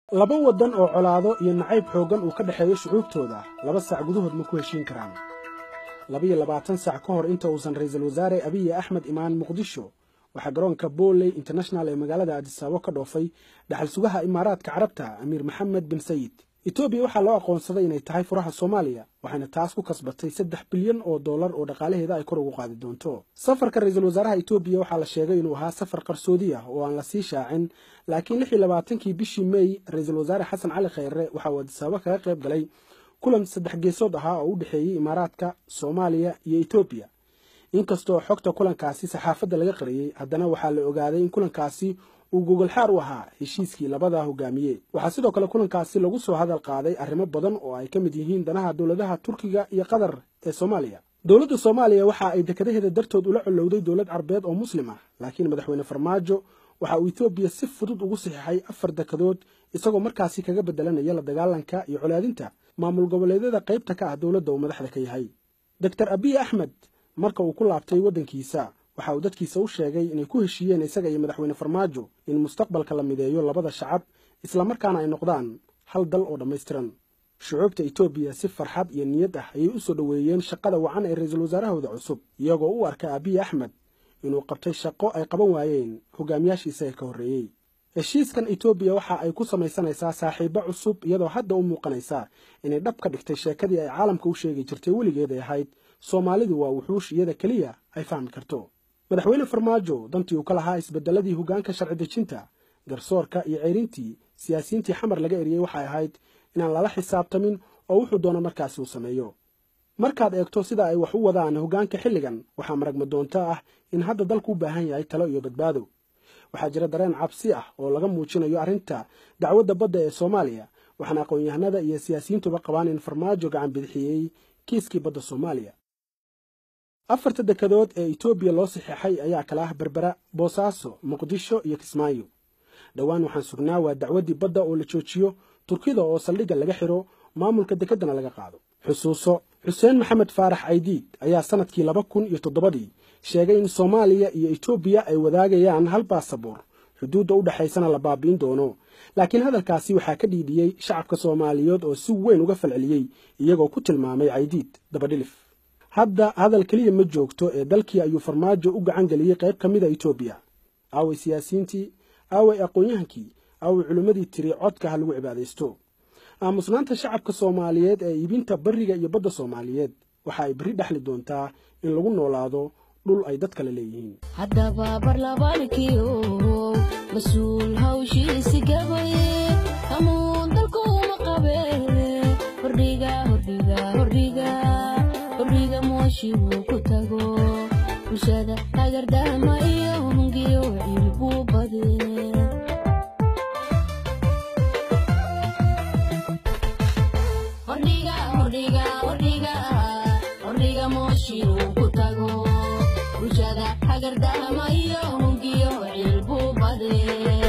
laba waddan oo colaado iyo nacayb xooggan uu ka dhexeeyo shucuubtooda laba saac gudahood ma ku heshiin karaan labaiyo labaatan saac ka hor inta uusan ra'iisul wasaare abiyi axmed imaan muqdisho waxaa garoonka booley international ee magaalada adisaabo ka dhoofay dhaxal sugaha imaaraadka carabta amiir maxamed bin sayid etoobiya waxaa loo aqoonsaday inay tahay furaha soomaaliya waxayna taas ku kasbatay saddex bilyan oo dollar oo dhaqaalaheeda ay kor ugu qaadi doonto safarka ra'iisul wasaaraha etoobiya waxaa la sheegay inuu ahaa safar qarsoodi ah oo aan la sii shaacin laakiin lix iyo labaatankii bishii mey ra'iisul wasaare xasan cali khayre waxa uu adisaabo kaga qayb galay kulan saddex geesood ahaa oo u dhexeeyey imaaraadka soomaaliya iyo etoobiya inkastoo xogta kulankaasi saxaafadda laga qariyey haddana waxaa la ogaaday in kulankaasi uu gogolxaar u ahaa heshiiskii labada hogaamiye waxaa sidoo kale kulankaasi lagu soo hadal qaaday arrimo badan oo ay ka mid yihiin danaha dowladaha turkiga iyo qatar ee soomaaliya dowladda soomaaliya waxa ay dekadaheeda dartood ula colowday dowlad carbeed oo muslim ah laakiin madaxweyne farmaajo waxa uu etoobiya si fudud ugu saxiixay afar dekadood isagoo markaasi kaga bedelanaya la dagaalanka iyo colaadinta maamul goboleedyada qaybta ka ah dowladda uu madaxda ka yahay doctor abiy axmed marka uu ku laabtay waddankiisa waxa uu dadkiisa u sheegay inay ku heshiiyeen isaga iyo madaxweyne farmaajo in mustaqbalka la mideeyo labada shacab islamarkaana ay noqdaan hal dal oo dhammaystiran shucuubta etoobiya si farxad iyo niyad ah ayay u soo dhoweeyeen shaqada wacan ee ra'iisul wasaarahooda cusub iyagoo u arka abiy axmed inuu qabtay shaqo ay qaban waayeen hogaamiyaashii isaga ka horreeyey heshiiskan etoobiya waxa ay ku samaysanaysaa saaxiibo cusub iyadoo hadda u muuqanaysa inay dhab ka dhigtay sheekadii ay caalamka u sheegi jirtay weligeed ay ahayd soomaalidu waa wuxuush iyada keliya ay fahmi karto madaxweyne farmaajo dantii uu ka lahaa isbedeladii hoggaanka sharci dejinta garsoorka iyo ceyrintii siyaasiyiintii xamar laga eriyey waxay ahayd inaan lala xisaabtamin oo wuxuu doono markaasi uu sameeyo markaad eegto sida ay wax u wadaan hoggaanka xilligan waxaa maragma doonto ah in hadda dalku u baahan yahay talo iyo badbaado waxaa jira dareen cabsi ah oo laga muujinayo arrinta dacwadda badda ee soomaaliya waxaana aqoon-yahanada iyo siyaasiyiintuba qabaan in farmaajo gacan bidixiyey kiiskii badda soomaaliya afarta dekadood ee etoobiya loo saxeexay ayaa kala ah berbera boosaaso muqdisho iyo kismaayo dhowaan waxaan sugnaa waa dacwaddii badda oo la joojiyo turkida oo saldhigga laga xidho maamulka dekeddana laga qaado xusuuso xuseen maxamed faarax caydiid ayaa sannadkii laba kun iyo toddobadii sheegay in soomaaliya iyo etoobiya ay wadaagayaan hal baasaboor xuduudda u dhexaysana la baabi'in doono laakiin hadalkaasi waxaa ka dhiidhiyey shacabka soomaaliyeed oo si weyn uga falceliyey iyagoo ku tilmaamay caydiid dabadhilif hadda hadal keliya ma joogto ee dalkii ayuu farmaajo u gacan geliyey qayb ka mida etoobiya aaway siyaasiyiintii aaway aqoon-yahankii aaway culimmadii tiri codka ha lagu cibaadaysto aamusnaanta shacabka soomaaliyeed ee iibinta bariga iyo badda soomaaliyeed waxa ay berri dhexli doontaa in lagu noolaado dhul ay dad kale leeyihiin haddaba barlabaankiio mas-uul hawshiisi gabaye hamuun dalkuuma qabe hordhiga hordhiga hordhiga hordhiga mooshi wuu ku tago bulshada hagardahma iyo hungiyo ciilbuu bade hordhiga hordhiga hordhiga hordhiga mooshi wuu ku tago bulshada hagardahma iyo hungiyo ciilbuu bade